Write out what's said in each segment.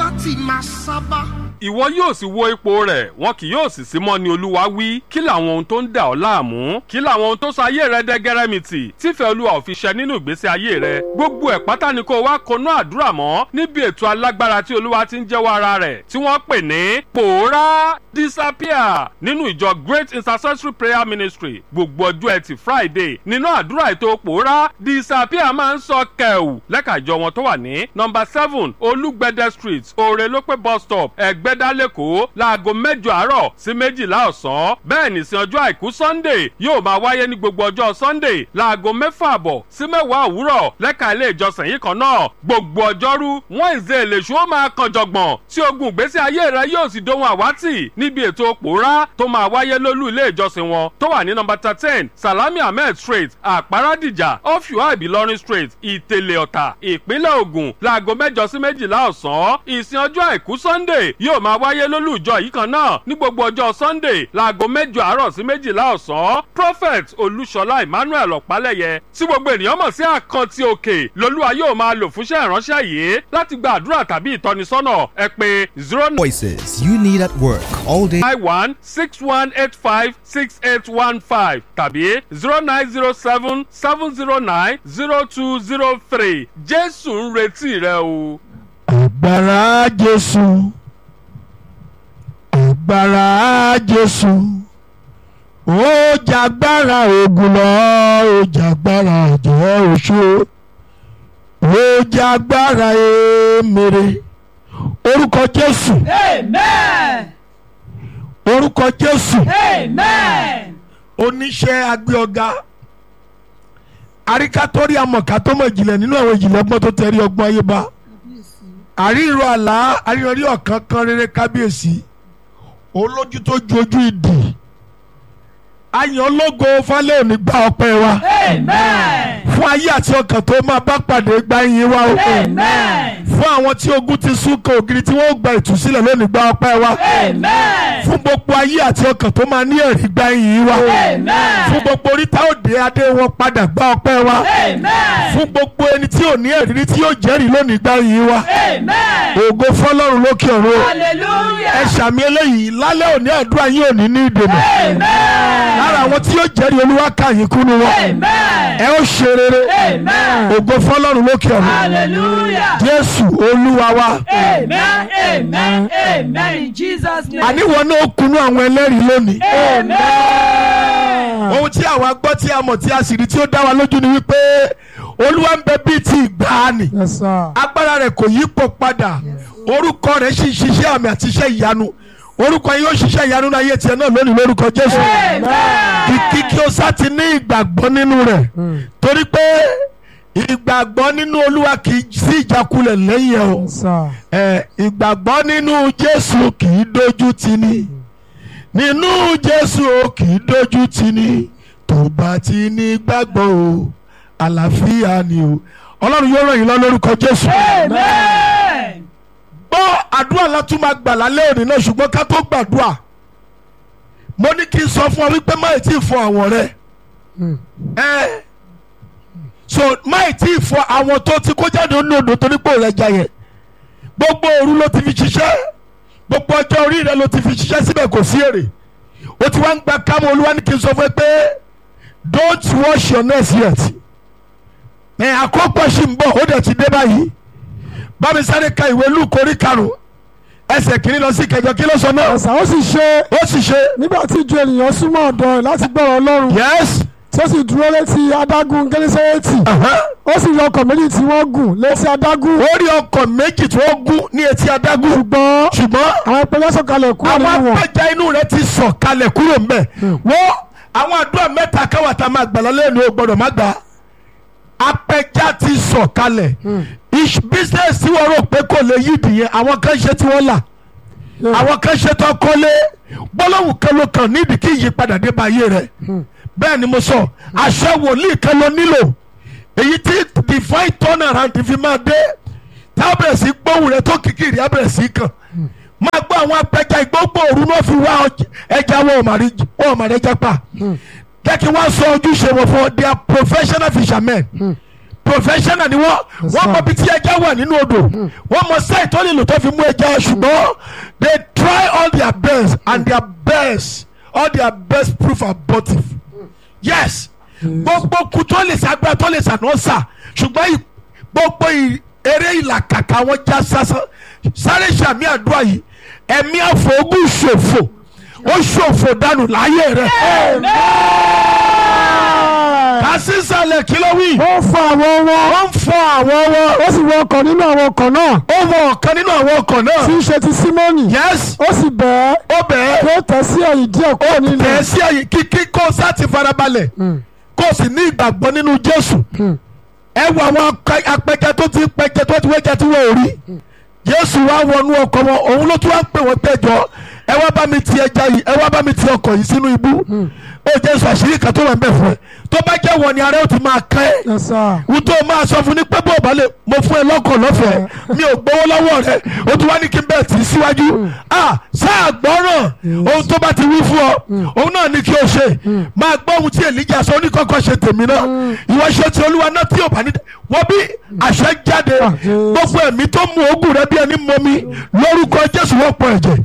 láti máa sábà. ìwọ yóò sì wo ipò rẹ̀ wọn kì yóò sì sí mọ́ ni olúwa wí kí làwọn ohun tó ń dà ọ́ láàmú kí làwọn ohun tó sọ ayé rẹ dẹ́gẹ́rẹ́mìtì tífẹ́ olúwa ò fi ṣẹ nínú ìgbésí ayé rẹ gbogbo ẹ̀ pátá ni kó wá konú àdúrà mọ́ níbi ètò alágbára tí olúwa ti ń jẹ́wọ́ ara rẹ̀ tí wọ́n pè ní pòórá disappear nínú ìjọ great intercessory prayer ministry gbogbo ọjọ́ ẹtì friday nínú àdúrà ètò pòórá disappear máa ń sọ kẹ̀wù lẹ́ka ìjọ wọn tó wà ní nọmba seven olúgbẹ̀dẹ street òrèlópé bus stop ẹ̀gbẹ́dá lẹ́kọ̀ọ́ láago mẹ́jọ àárọ̀ sí méjìlá ọ̀sán bẹ́ẹ̀ ní sin ọjọ́ àìkú sunday yóò máa wáyé ní gbogbo ọjọ́ sunday láago mẹ́fà àbọ̀ sí mẹ́wàá òwúrọ̀ lẹ́ka ilé ìjọsìn yìí kan náà gbogbo ọjọ́rú wednesday lèṣu ó máa kan jọ̀gbọ̀n tí ogun ìgbésí ayé rẹ yóò sì dohun àwátì níbi ètò pòórá tó máa wáyé lólú ilé ìjọsìn wọn tó wà ní nọmba thirteen salami ahmed street àpárádìjà ọ̀fíwá ìbílọ́rin street ìtẹ̀lẹ̀ ọ̀tà ìpínlẹ̀ ògùn láago mẹ́jọ sí méjìlá ọ̀sán ìsìn ọjọ́ àìkú sunday yóò máa wáyé lólú ìjọ yìí kan náà ní gbogbo ọjọ́ sunday láago mẹ́jọ àárọ̀ sí méjìlá ọ̀sán prophet olúṣọlá emmanuel ọ̀pálẹ̀yẹ tí gbogbo ènìyàn mọ̀ sí àkántì òkè lolúwa yóò máa lò fúnṣẹ́ ìránṣẹ́ yìí láti gba àdúrà tàbí ìtọ́nisọ́nà ẹ pé zero Voices you need at work all day. nine one six one eight five six eight one five tàbí zero nine zero seven seven zero nine zero two zero three jésù ń retí rẹ o. agbára jésù agbára jésù ó jàgbára ogun lọ ó jàgbára jẹ́ oṣó ó jàgbára èmèrè orúkọ jésù Amen. orúkọ jésù Amen. oníṣẹ́ agbé ọ̀gá àríkàtórí amọ̀ká tó mọ̀ ìjìnlẹ̀ nínú àwọn ìjìnlẹ̀ ọgbọ́n tó tẹ̀rí ọgbọ́n ayé bá àríro àlá àríyànrí ọ̀kan kan rere kábíyèsí olójú tó ju ojú ìdì àyàn ológo falẹ̀ òní gba ọpẹ́ wa Amen. fún ayé àti ọkàn tó máa bá pàdé gba yín wa o Amen. fún àwọn tí ogun ti sún kan ògiri tí wọ́n gba ìtúsílẹ̀ lónìí gba ọpẹ́ wa Amen. fún gbogbo ayé àti ọkàn tó máa ní ẹ̀rí gba yín wa Amen. fún gbogbo oríta òde adé wọn padà gba ọpẹ́ wa Amen. fún gbogbo ẹni tí ò ní ẹ̀rí tí yóò jẹ́rìí lónìí gba yín wa Amen. ògo fọlọ́run lókè ọ̀run o. ẹ Hallelujah. ṣàmì eléyìí lálẹ́ òní àdúrà yín ò ní ní ìdènà Amen. lára àwọn tí yóò jẹ́rìí olúwa kàyín kúnú wọn Amen. ẹ ó ṣe rere Amen. ògo fọlọ́run lókè ọ̀run Hallelujah. jésù olúwa wa Amen. Amen. Amen. In Jesus' name. àníwọ̀n náà kúnú àwọn ẹlẹ́rìí lónìí Amen. ohun tí àwa gbọ́ tí a mọ̀ tí a sì rí tí ó dá wa lójú ni wípé olúwa ń bẹ bíi ti ìgbàanì Yes, sir. agbára rẹ̀ kò yípo padà orúkọ rẹ̀ sì ń ṣiṣẹ́ àmì àti iṣẹ́ ìyanu orúkọ yìí yóò ṣiṣẹ́ ìyanu náà ayé tiẹ̀ náà lónìí lórúkọ jésù kìkì kí o sá ti ní ìgbàgbọ́ nínú rẹ̀ torí pé ìgbàgbọ́ nínú olúwa kì í sí ìjákulẹ̀ lẹ́yìn ẹ̀ o Yes, sir. ẹ ìgbàgbọ́ nínú jésù kì í dojú tì ní nínú jésù o kì í dojú tì ní tó bá ti ní gbàgbọ́ o àlàáfíà ni o ọlọ́run yóò ràn yín lọ lórúkọ jésù Amen. gbọ́ àdúrà látún máa gbà lálẹ́ òní náà ṣùgbọ́n ká tó gbàdúrà mo ní kí n sọ fún ọ wípé má ì tí ì fọ àwọn rẹ ẹ so má ì tí ì fọ àwọn tó ti kó jáde nínú odò torí pé òrẹ́ jà yẹn gbogbo òru ló ti fi ṣiṣẹ́ gbogbo ọjọ́ orí rẹ ló ti fi ṣiṣẹ́ síbẹ̀ kò sí èrè o ti wá ń gba kámọ́ olúwa ní kí n sọ fún ẹ pé don't wash your nest yet ẹ àkópọ̀ sì ń bọ̀ ó dẹ̀ ti dé báyìí bámi sáré ka ìwé lúkọ orí karùn ẹsẹ̀ kìíní lọ sí kẹjọ kí ló sọ náà Ẹ̀sà ó sì ṣe ó sì ṣe nígbà tí ju ènìyàn súnmọ́ ọ̀dọ̀ rẹ̀ láti gbọ́rọ̀ ọlọ́run yes tí ó sì dúró létí adágún gẹ́lẹ́sẹ̀rẹ́tì ó sì rí ọkọ̀ méjì tí wọ́n gùn létí adágún ó rí ọkọ̀ méjì tó gún ní etí adágún ṣùgbọ́n ṣùgbọ́n àwọn ẹgbẹ́ sọ̀kalẹ̀ kúrò àwọn nínú wọn apẹja inú rẹ ti sọ̀ kalẹ̀ kúrò mbẹ̀ wọ́n àwọn àdúrà mẹ́ta káwá tá a máa gbà lálẹ́ ní o gbọ́dọ̀ má gbà apẹja ti sọ̀ kalẹ̀ ish business tí wọ́n rò pé kò lè yí ìdìyẹn àwọn kan ṣe tí wọ́n là àwọn kan ṣe tó kọ́lé gbólóhùn kan ló kàn nídìí kí ìyípadà dé bá ayé rẹ bẹ́ẹ̀ ni mo sọ àṣẹ wòlíì kan ló nílò èyí tí divine turnaround fi máa dé tá a bẹ̀rẹ̀ sí gbóhùn rẹ tó kìkìrì á bẹ̀rẹ̀ sí kàn máa gbọ́ àwọn apẹja ìgbógbó òru náà fi wá ọj- ẹja wọn ò mà rí wọn ò mà rẹja pa jẹ́ kí wọ́n sọ ojúṣe wọn fún ọ they are professional fishermen professional ni wọ́n Yes, wọ́n sir. mọ bí tí ẹja wà nínú odò wọ́n mọ site tó lè lò tó fi mú ẹja ṣùgbọ́n they try all their best and their best all their best proof abortive yes gbogbo kú tó lè sàgbà tó lè sànà sà ṣùgbọ́n ì- gbogbo ì- eré ìlàkàkà wọn já sásán sáré sàmì àdúrà yìí ẹ̀mí àfọ̀gùn ṣòfò ó ṣòfò dànù láyé rẹ̀ kásísàlẹ̀ kí ló wí ó fọ àwọn wọn wọ́n ń fọ àwọn wọn ó sì wọ ọkọ̀ nínú àwọn ọkọ̀ náà ó wọ ọ̀kan nínú àwọn ọkọ̀ tí náà ń ṣe ti símọ́nì yes ó sì bẹ́ẹ̀ ó bẹ̀ẹ́ kí ó tẹ̀ sí ẹ̀yìn díẹ̀ kúrò nínú tẹ̀ sí ẹ̀yìn kíkí kó o sá ti farabalẹ̀ kó o sì ní ìgbàgbọ́ nínú Jésù ẹ wo àwọn akẹ- apẹja tó ti pẹjẹ tó ti wẹjẹ tí wọn ò rí Jésù wá wọnú ọkọ̀ wọn òun ló tún wá ń pè wọ́n pẹ́jọ ẹ wá bá mi ti ẹja yìí ẹ wá bá mi ti ọkọ̀ yìí sínú ibú ó Jésù àṣírí kan tó wà ń bẹ̀ fún ẹ tó bá jẹ́ wọ ni ara ó ti máa kẹ́ ẹ́ Yes, sir. wọ́n tó máa sọ fún ni pé bó o bá lè mo fún ẹ lọ́kọ̀ lọ́fẹ̀ẹ́ mi ò gbowó lọ́wọ́ rẹ o tún wá ní kí n bẹ́ẹ̀ tì í síwájú ah sáà gbọ́ràn ohun tó bá ti wí fún ọ òun náà ní kí o ṣe máa gbọ́ ohun tí èlíjà sọ oníkọ́kọ́ ṣe tèmi náà ìwọ ṣe ti olúwa náà tí ò bá ní wọ́n bí àṣẹ jáde Ah, Jésù. gbogbo ẹ̀mí tó mú oògùn rẹ bí ẹni mọ́mí lórúkọ jésù wọ́n pọ̀ ẹ̀jẹ̀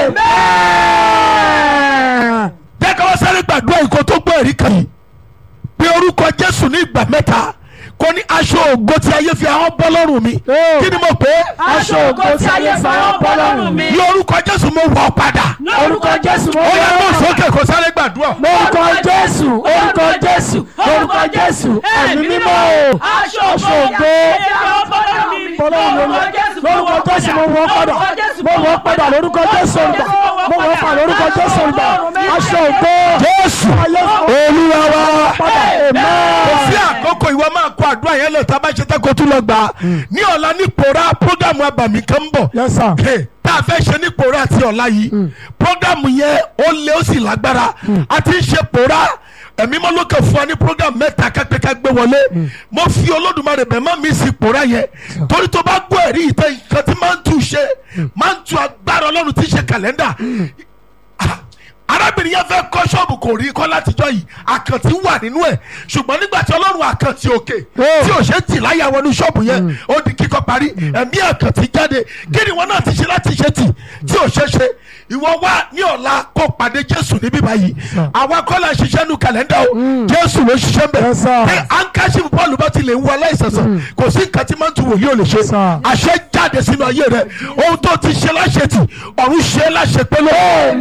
jẹ́ ká wá sáré gbàdúrà ìkó tó gbọ́ ẹ̀rí kan yìí pé orúkọ jésù ní ìgbà mẹ́ta kò ní aṣọ ògo tí ayé fi ahọ́n bọ́ lọ́rùn mi Oh. kí ni mo pè é aṣọ ògo tí ayé fara bọ́ lọ́rùn mi. ní orúkọ jésù mo wọ̀ ọ́ padà lórúkọ jésù mo ó yẹ wọ̀ kó ọ́ sókè kó sáré gbàdúrà lórúkọ jésù orúkọ jésù orúkọ jésù ẹ̀mí mímọ́ o aṣọ aṣọ ògo ògo tí ayé fara bọ́ lọ́rùn mi. bọ́lọ́run lórúkọ jésù mo wọ̀ ọ́ padà mo wọ̀ ọ́ padà lórúkọ jésù olùgbà mo wọ̀ ọ́ padà lórúkọ jésù olùgbà aṣọ ògo jésù ayé olúwa wa padà kò amen. sí àkókò ìwọ máa kó àdúrà yẹn lọ tá a bá ṣe tẹ́ kó tún lọ gbà á ní ọ̀la ní pòórá prógámù abàmì kan ń bọ̀ yes sir. Hey, tá a fẹ́ ṣe ní pòórá àti ọ̀la yìí prógámù yẹn ó lé ó sì lágbára a ti ń ṣe pòórá ẹ̀mí mọ́ ló kàn fún wa ní prógámù mẹ́ta kápẹ́ ká gbé wọlé mo fi olódùmarè bẹ̀ má mi sí pòórá yẹn torí tó bá gbọ́ ẹ̀rí ìtẹ́ nǹkan tí máa ń tu ṣe máa ń tu agbára ọlọ́run tí ń ṣe kàlẹ́ndà Ah, arábìnrin yẹn fẹ́ kọ́ ṣọ́ọ̀bù kò rí kọ́ látijọ́ yìí àkàntì wà nínú ẹ̀ ṣùgbọ́n nígbà tí ọlọ́run àkàntì òkè Oh. tí ò ṣe tì láyà wọnú ṣọ́ọ̀bù yẹn ó di kíkọ́ parí ẹ̀mí àkàntì jáde kí ni wọn náà ti ṣe láti ṣe tì tí ò ṣe ṣe ìwọ wá ní ọ̀la kó pàdé jésù níbí báyìí àwa kọ́ la ṣiṣẹ́ nu kàlẹ́ndà o jésù ló ṣiṣẹ́ mbẹ̀ Yes, sir. pé ankaṣi bọ́ọ̀lù bá ti lè ń wọ aláìsànsàn kò sí nǹkan tí máa ń tu wòlíì ò lè ṣe Yes, sir. àṣẹ jáde sínú ayé rẹ ohun tó ti ṣe láṣetì ọ̀run ṣe é láṣepẹ́ lọ́wọ́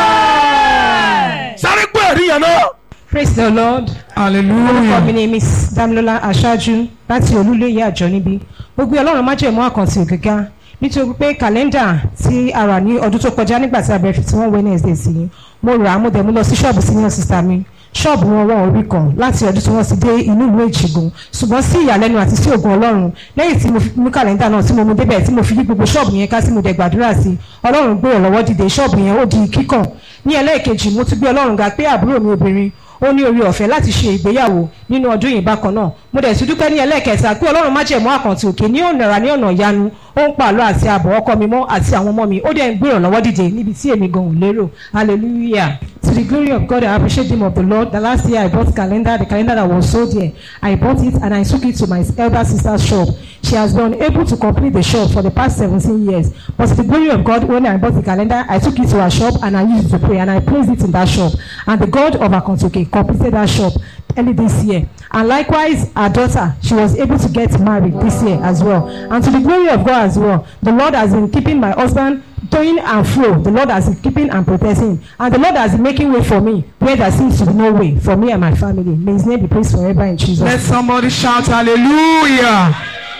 sáré gbọ́ ẹ̀rí yẹn náà. praise the lord orúkọ mi ni miss damilola aṣáájú láti olúléyè àjọ níbí gbogbo ọlọ́run májèmú àkàntì ògìgá nítorí pé kàlẹ́ndà tí a rà ní ọdún tó kọjá nígbà tí a bẹ̀rẹ̀ fifty one wednesday sí mo rà á mo dẹ̀ mú lọ sí ṣọ́ọ̀bù senior sister mi ṣọ́ọ̀bù wọn wọn orí kan láti ọdún tí wọ́n ti dé inú ìlú èjìgbò ṣùgbọ́n sí ìyàlẹ́nu àti sí ògùn ọlọ́run lẹ́yìn tí mo fi mú kàlẹ́ndà náà tí mo mú débẹ̀ tí mo fi yí gbogbo ṣọ́ọ̀bù yẹn ká tí mo dẹ̀ gbàdúrà sí ọlọ́run gbé ìrànlọ́wọ́ dìde ṣọ́ọ̀bù yẹn ó di kíkàn ní ẹlẹ́ẹ̀kejì mo tún gbé ọlọ́run ga pé àbúrò mi obìnrin ó ní orí ọ̀fẹ́ láti ṣe ìgbéyàwó nínú ọdún yìí bákan náà mo dẹ̀ tún dúpẹ́ ní ẹlẹ́ẹ̀kẹta pé ọlọ́run má jẹ̀mú àkàntì òkè ní ọ̀nà ní ọ̀nà ìyanu ó ń pààlọ́ àti ààbọ̀ ọkọ mi mọ́ àti àwọn ọmọ mi ó dẹ̀ ń gbé ìrànlọ́wọ́ dìde níbi tí èmi gan ò lérò hallelujah to the glory of God I appreciate the name of the Lord the last year I bought calendar the calendar that was sold there I bought it and I took it to my elder sister's shop she has been able to complete the shop for the past seventeen years but to the glory of God when I bought the calendar I took it to her shop and I used it to pray and I placed it in that shop and the God of Akontoke completed that shop early this year and likewise her daughter she was able to get married this year as well and to the glory of God as well the Lord has been keeping my husband going and fro the Lord has been keeping and protecting and the Lord has been making way for me where there seems to be no way for me and my family may his name be praised forever in Jesus Let name. somebody shout hallelujah.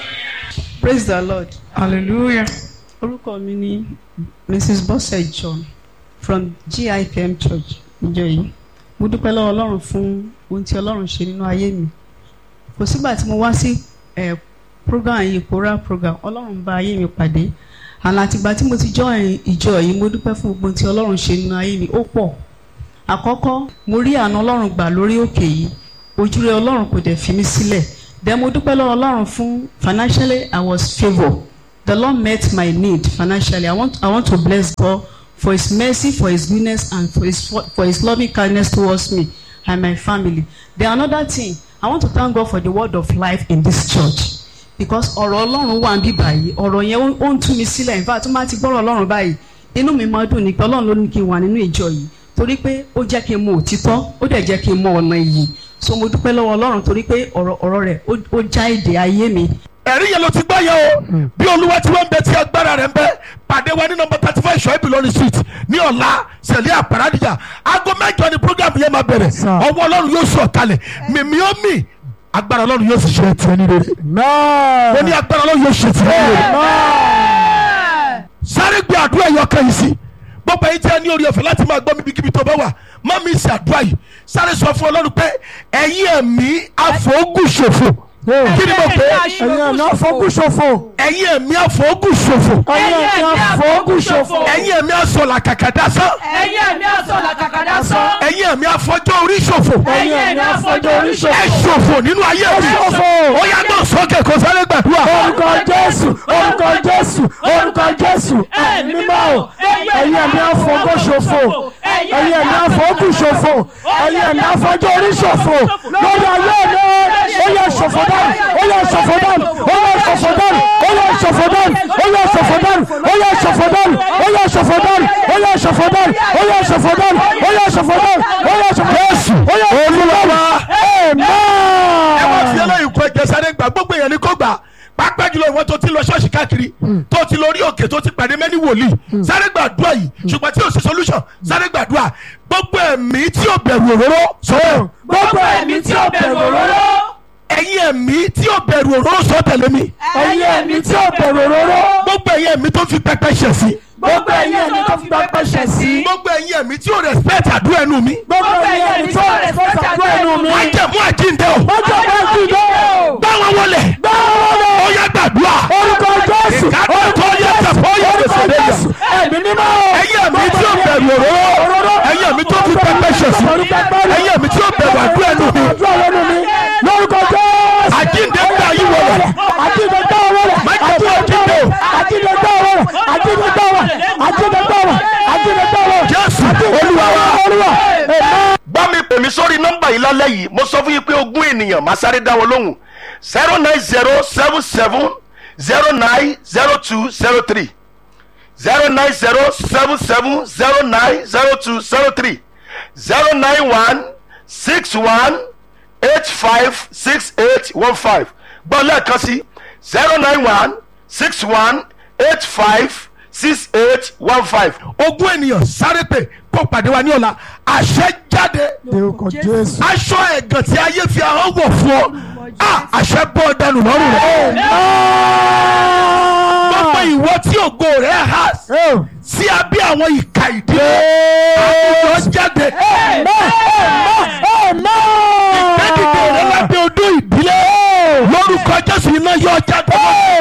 praise the lord Hallelujah. orúkọ mi ni mrs bose john from gipm church ìjọ yìí mo dúpẹ́ lọ́wọ́ ọlọ́run fún ohun tí ọlọ́run ṣe nínú ayé mi kò sígbà tí mo wá sí eh, program yìí kóra program ọlọ́run bá ayé mi pàdé àná àtìgbà tí mo ti join ìjọ yìí mo dúpẹ́ fún gbogbo ohun tí ọlọ́run ṣe nínú ayé mi ó pọ̀ àkọ́kọ́ mo rí àánú ọlọ́run gbà lórí òkè yìí ojúrere ọlọ́run kò dẹ̀ fi mí sílẹ̀ then mo dúpẹ́ lọ́wọ́ ọlọ́run fún financially i was favoured the lord met my need financially i want i want to bless god for his mercy for his goodness and for his for his loving kindness towards me and my family then another thing I want to thank God for the word of life in this church because ọ̀rọ̀ ọlọ́run wà níbí báyìí ọ̀rọ̀ yẹn ó- ó ń tú mi sílẹ̀ in fact tó máa ti gbọ́rọ̀ ọlọ́run báyìí inú mi máa dùn ní pé ọlọ́run ló ní kí n wà nínú ìjọ yìí torí pé ó jẹ́ kí n mọ òtítọ́ ó dẹ̀ jẹ́ kí n mọ ọ̀nà iyì so mo dúpẹ́ lọ́wọ́ ọlọ́run torí pé ọ̀rọ̀ ọ̀rọ̀ rẹ̀ ó- ó já èdè ayé mi ẹ̀rí yẹn ló ti gbọ́ yẹn o bí olúwa tí wọ́n ń bẹ tí agbára rẹ̀ ń bẹ pàdé wa ní nọmba thirty five ṣọ́ ìbílọ́rin street ní ọ̀la sẹ̀lẹ̀ àpàràdìjà aago mẹ́jọ ni program yẹn máa bẹ̀rẹ̀ Sir. ọwọ́ ọlọ́run yóò sọ̀ kalẹ̀ mímí ó mì agbára ọlọ́run yóò sì ṣe tiẹ̀ ní rere mo ní agbára ọlọ́run yóò ṣe tiẹ̀ ní rere sáré gbé àdúrà yìí ọkàn yìí sí gbogbo ẹ̀yin tí a ní orí ọ̀fẹ́ láti máa gbọ́ mi bíkíbi tó bá wà má mi ṣe àdúrà yìí sáré sọ fún ọlọ́run pé ẹ̀yin ẹ̀mí àfọ̀ọ́gùṣòfò kí ni mo pè é ẹ̀yin ẹ̀mí àfọ́gùṣòfò ẹ̀yin ẹ̀mí àfọ̀ọ́gùṣòfò ẹ̀yin ẹ̀mí àfọ́gùṣòfò ẹ̀yin ẹ̀mí asọ̀là kàkàdá sán ẹ̀yin ẹ̀mí asọ̀là kàkàdá sán. ẹ̀yin ẹ̀mí afọjọ́ orí ṣòfò ẹ̀yin ẹ̀mí afọjọ́ ẹ oríṣòfò. ṣòfò nínú ayé mi ṣòfò. ó yá gbọ́n sókè kó sáré gbàdúrà orúkọ jésù orúkọ jésù orúkọ jésù ẹ̀mí mímọ́ o ẹ̀yin ẹ̀mí àfọ́gùṣòfò ẹ̀yin ẹ̀mí àfọ́gùṣòfò ẹ̀yin ẹ̀mí àfọ́jọ́ oríṣòfò lórí ayé mi ó yẹ ṣòfò dànù ó yẹ ṣòfò dànù ó yẹ ṣòfò dànù ó yẹ ṣòfò dànù ó yẹ ṣòfò dànù ó yẹ ṣòfò dànù ó yẹ ṣòfò dànù ó yẹ ṣòfò dànù ó yẹ ṣòfò dànù ó yẹ ṣòfò dànù ó yẹ ṣòfò Jésù ó yẹ Olúwa wa. amen. ẹ wá fi eléyìí kó ẹjẹ sáré gbà gbogbo èèyàn ní kó gbà pápá jùlọ ìwọ tó ti lọ ṣọ́ọ̀ṣì káàkiri tó ti lọ orí òkè tó ti pàdé mẹ́ni wòlíì sáré gbàdúrà yìí ṣùgbọ́n tí o sì solution sáré gbàdúrà gbogbo ẹ̀mí tí o bẹ̀rù òróró sọ́wọ́ gbogbo ẹ̀mí tí ó bẹ̀rù òróró. ẹ̀yin ẹ̀mí tí o bẹ̀rù òróró sọ tẹ̀lé mi ẹ̀yin ẹ̀mí tí ó bẹ̀rù òróró gbogbo ẹ̀yin ẹ̀mí tó fi pẹpẹ ṣẹ̀ sí gbogbo ẹ̀yin ẹ̀mí tó fi pẹpẹ ṣẹ̀ sí gbogbo ẹ̀yin ẹ̀mí tí o respect àdúrà ẹnu mi gbogbo ẹ̀yin ẹ̀mí tó rẹ̀ fẹ́ sàdúrà ẹnu mi wọ́n jẹ̀ mú àjíǹde o ọjọ́ bá dìde bá wọn wọlé gbáwọ́ lọ ó yá gbàdúrà orúkọ jésù Ìkádùn tó yẹ tẹ̀fọ́ yẹ orúkọ fèsì lẹ́yìn. jésù ẹ̀mí mímọ́ ẹ̀yin ẹ̀mí tí o bẹ̀rù òróró ẹ̀yin ẹ̀mí tó fi pẹpẹ ṣẹ̀ sí ẹ̀yin ẹ̀mí tí o bẹ̀rù àdúrà ẹnu mi àdúrà lẹ́nu mi lórúkọ jésù àjíǹde gbà yí wọlé àjíǹde gbà wọlé Má jẹ́ kó àjíǹde o. àjíǹde gbà wọlé àjíǹde gbà wọlé àjíǹde gbà wọlé àjíǹde gbà wọlé Jésù Olúwa wa. olúwa amen. bá mi pè mí sórí nọ́mbà yìí lálẹ́ yìí mo sọ fún yín pé ogún ènìyàn máa sáré dá wọn lóhùn zero nine zero seven seven zero nine zero two zero three zero nine zero seven seven zero nine zero two zero three zero nine one six one eight five six eight one five gbọ́ lẹ́ẹ̀kan sí zero nine one six one eight five six eight one five. ogún ènìyàn sáré pé kó pàdé wa ní ọ̀la àṣẹ jáde lórúkọ jésù. aṣọ ẹ̀gàn tí ayé fi ahọ́n wọ̀ fún ọ Ah, àṣẹ bọ́ dànù lọ́rùn rẹ̀ gbogbo ìwọ tí ògo rẹ̀ há sí abẹ́ àwọn ìka ìdílé àwùjọ jáde ìgbẹ́dìde rẹ̀ lábẹ́ odó ìdílé lórúkọ jésù iná yọ jáde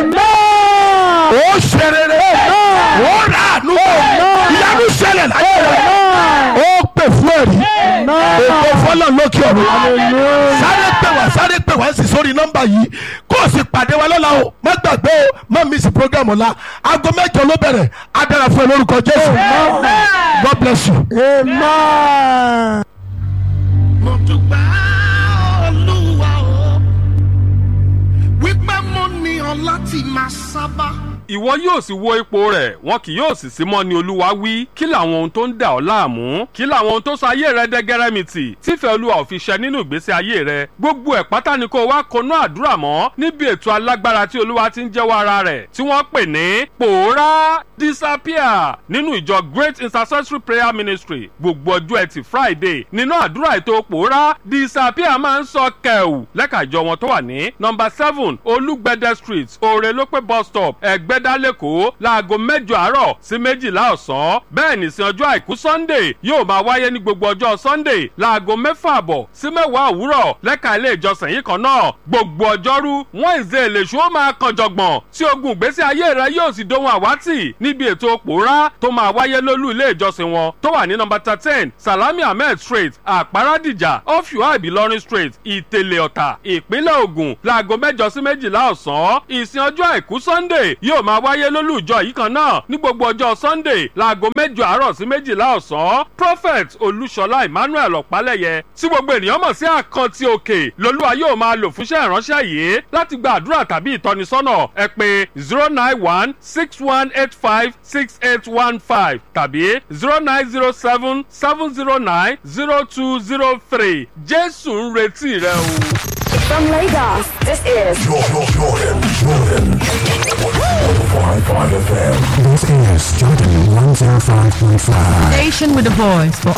ó ṣe rere ó rà àánú ìyanu ṣẹlẹ̀ láyé rẹ̀ ó pè fún ẹ̀rí ètò fọlọ́ lókè ọ̀run sáré pè wá sáré pè wá sí sórí nọ́mbà yìí kó o sì pàdé wa lọ́la o má gbàgbé o má miss program ọ̀la aago mẹ́jọ ló bẹ̀rẹ̀ á dára fún ẹ lórúkọ jésù god bless you. amen. mo dúpẹ́ olúwa o wípé mo ní ọ láti máa sábà. ìwọ yóò sì wo ipò rẹ̀ wọn kì yóò sì sí mọ́ ni olúwa wí kí làwọn ohun tó ń dà ọ́ láàmú kí làwọn ohun tó sọ ayé rẹ dẹ́gẹ́rẹ́mìtì tífẹ̀ẹ́ olúwa ò fi ṣẹ nínú ìgbésí ayé rẹ gbogbo ẹ̀ pátá ni kó o wá konú àdúrà mọ́ níbi ètò alágbára tí olúwa ti ń jẹ́wọ́ ara rẹ̀ tí wọ́n pè ní pòórá disappear nínú ìjọ great intercessory prayer ministry gbogbo ọjọ́ ẹtì friday nínú àdúrà ètò pòórá disappear máa ń sọ kẹ̀wù lẹ́ka ìjọ wọn tó wà ní nọmba seven olúgbẹ̀dẹ street òrèlópé bus stop ẹ̀gbẹ́dá lẹ́kọ̀ọ́ láago mẹ́jọ àárọ̀ sí méjìlá ọ̀sán bẹ́ẹ̀ nìsín ọjọ́ àìkú sunday yóò máa wáyé ní gbogbo ọjọ́ sunday láago mẹ́fà àbọ̀ sí mẹ́wàá òwúrọ̀ lẹ́ka ilé ìjọsìn yìí kan náà gbogbo ọjọ́rú wednesday lèṣu ó máa kan jọ̀gbọ̀n tí ogun ìgbésí ayé rẹ yóò sì dohun àwátì níbi ètò pòórá tó máa wáyé lólú ilé ìjọsìn wọn tó wà ní nọmba thirteen salami ahmed street àpárádìjà ọ̀fíwá ìbílọ́rin street ìtẹ̀lẹ̀ ọ̀tà ìpínlẹ̀ ògùn láago mẹ́jọ sí méjìlá ọ̀sán ìsìn ọjọ́ àìkú sunday yóò máa máa wáyé lólùjọ yìí kan náà ní gbogbo ọjọ́ sunday láago mẹ́jọ àárọ̀ sí méjìlá ọ̀sán prophet olúṣọlá emmanuel ọ̀pálẹ̀yẹ tí gbogbo ènìyàn mọ̀ sí àkántì òkè lolúwa yóò máa lò fúnṣẹ́ ìránṣẹ́ yìí láti gba àdúrà tàbí ìtọ́nisọ́nà ẹ pé zero nine one six one eight five six eight one five tàbí zero nine zero seven seven zero nine zero two zero three jésù ń retí rẹ o. From Lagos, this is This is Jordan 105.5. Station with a voice for